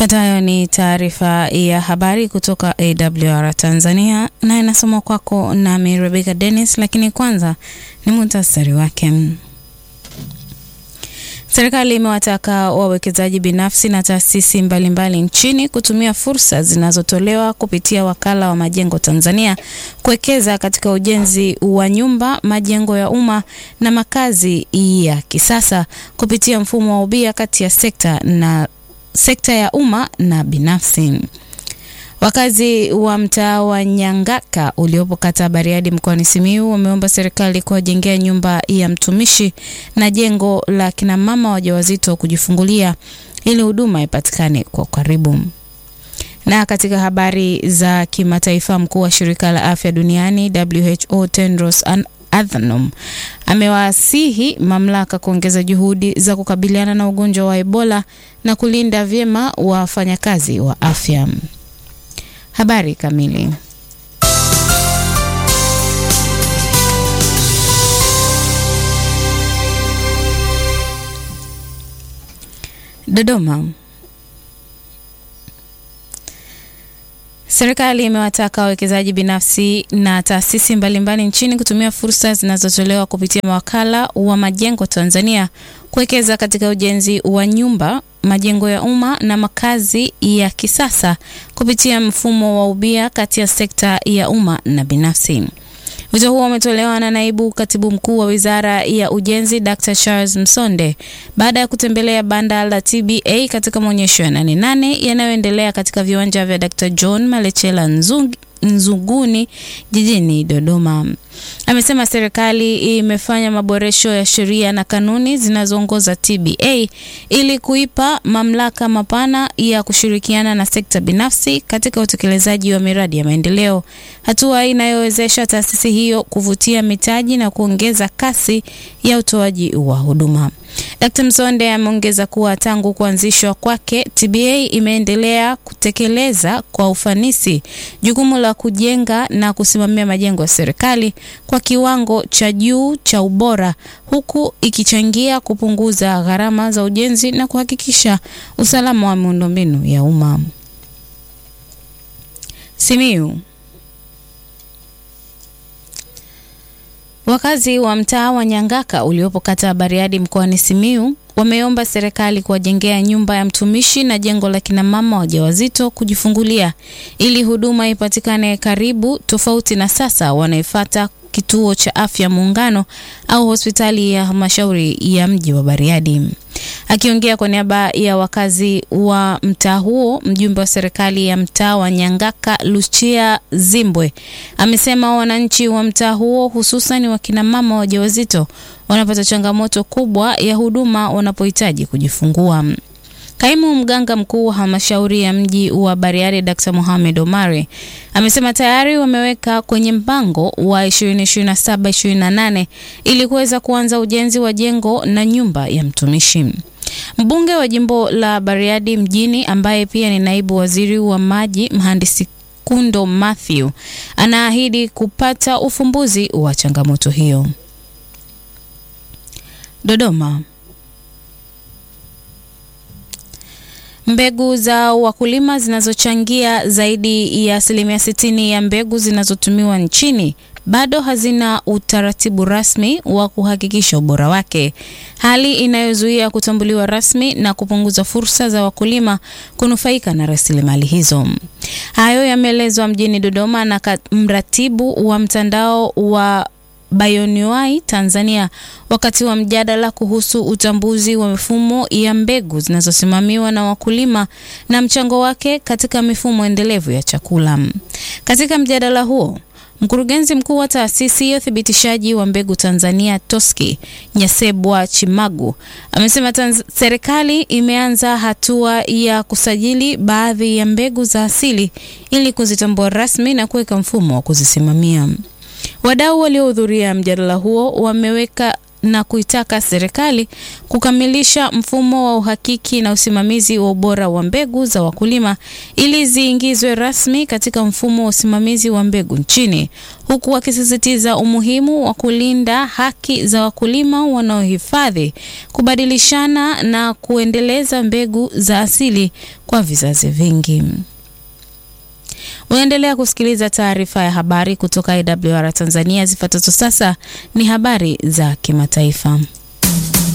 Ifuatayo ni taarifa ya habari kutoka AWR Tanzania na inasomwa kwako nami Rebecca Dennis, lakini kwanza ni muhtasari wake. Serikali imewataka wawekezaji binafsi na taasisi mbalimbali nchini kutumia fursa zinazotolewa kupitia Wakala wa Majengo Tanzania kuwekeza katika ujenzi wa nyumba, majengo ya umma na makazi ya kisasa kupitia mfumo wa ubia kati ya sekta na sekta ya umma na binafsi. Wakazi wa mtaa wa Nyangaka uliopo kata Bariadi mkoani Simiyu wameomba serikali kuwajengea nyumba ya mtumishi na jengo la kina mama wajawazito kujifungulia ili huduma ipatikane kwa karibu. Na katika habari za kimataifa, mkuu wa shirika la afya duniani WHO Tedros Adhanom amewasihi mamlaka kuongeza juhudi za kukabiliana na ugonjwa wa Ebola na kulinda vyema wafanyakazi wa afya. Habari kamili. Dodoma. Serikali imewataka wawekezaji binafsi na taasisi mbalimbali nchini kutumia fursa zinazotolewa kupitia mawakala wa majengo Tanzania kuwekeza katika ujenzi wa nyumba, majengo ya umma na makazi ya kisasa kupitia mfumo wa ubia kati ya sekta ya umma na binafsi. Wito huo umetolewa na naibu katibu mkuu wa Wizara ya Ujenzi Dr. Charles Msonde baada ya kutembelea banda la TBA katika maonyesho ya nane nane yanayoendelea katika viwanja vya Dr. John Malechela Nzungi Nzuguni jijini Dodoma. Amesema serikali imefanya maboresho ya sheria na kanuni zinazoongoza TBA ili kuipa mamlaka mapana ya kushirikiana na sekta binafsi katika utekelezaji wa miradi ya maendeleo, hatua inayowezesha taasisi hiyo kuvutia mitaji na kuongeza kasi ya utoaji wa huduma. Dkt. Msonde ameongeza kuwa tangu kuanzishwa kwake TBA imeendelea kutekeleza kwa ufanisi jukumu la kujenga na kusimamia majengo ya serikali kwa kiwango cha juu cha ubora huku ikichangia kupunguza gharama za ujenzi na kuhakikisha usalama wa miundombinu ya umma. Simiyu. Wakazi wa mtaa wa Nyangaka uliopo kata ya Bariadi mkoani Simiyu wameomba serikali kuwajengea nyumba ya mtumishi na jengo la kina mama wajawazito kujifungulia ili huduma ipatikane karibu, tofauti na sasa wanaifata kituo cha afya Muungano au hospitali ya halmashauri ya mji wa Bariadi. Akiongea kwa niaba ya wakazi wa mtaa huo, mjumbe wa serikali ya mtaa wa Nyangaka Lucia Zimbwe amesema wananchi wa mtaa huo hususan wakina mama wajawazito wanapata changamoto kubwa ya huduma wanapohitaji kujifungua. Kaimu mganga mkuu wa halmashauri ya mji wa Bariadi Dr. Mohamed Omari amesema tayari wameweka kwenye mpango wa 2027-2028 ili kuweza kuanza ujenzi wa jengo na nyumba ya mtumishi. Mbunge wa jimbo la Bariadi mjini ambaye pia ni naibu waziri wa maji mhandisi Kundo Mathew anaahidi kupata ufumbuzi wa changamoto hiyo. Dodoma. Mbegu za wakulima zinazochangia zaidi ya asilimia sitini ya mbegu zinazotumiwa nchini bado hazina utaratibu rasmi wa kuhakikisha ubora wake, hali inayozuia kutambuliwa rasmi na kupunguza fursa za wakulima kunufaika na rasilimali hizo. Hayo yameelezwa mjini Dodoma na mratibu wa mtandao wa Bioanuwai Tanzania wakati wa mjadala kuhusu utambuzi wa mifumo ya mbegu zinazosimamiwa na wakulima na mchango wake katika mifumo endelevu ya chakula. Katika mjadala huo, mkurugenzi mkuu wa taasisi ya uthibitishaji wa mbegu Tanzania TOSCI Nyasebwa Chimagu amesema serikali imeanza hatua ya kusajili baadhi ya mbegu za asili ili kuzitambua rasmi na kuweka mfumo wa kuzisimamia. Wadau waliohudhuria mjadala huo wameweka na kuitaka serikali kukamilisha mfumo wa uhakiki na usimamizi wa ubora wa mbegu za wakulima ili ziingizwe rasmi katika mfumo wa usimamizi wa mbegu nchini, huku wakisisitiza umuhimu wa kulinda haki za wakulima wanaohifadhi, kubadilishana na kuendeleza mbegu za asili kwa vizazi vingi. Unaendelea kusikiliza taarifa ya habari kutoka AWR Tanzania. Zifuatazo sasa ni habari za kimataifa.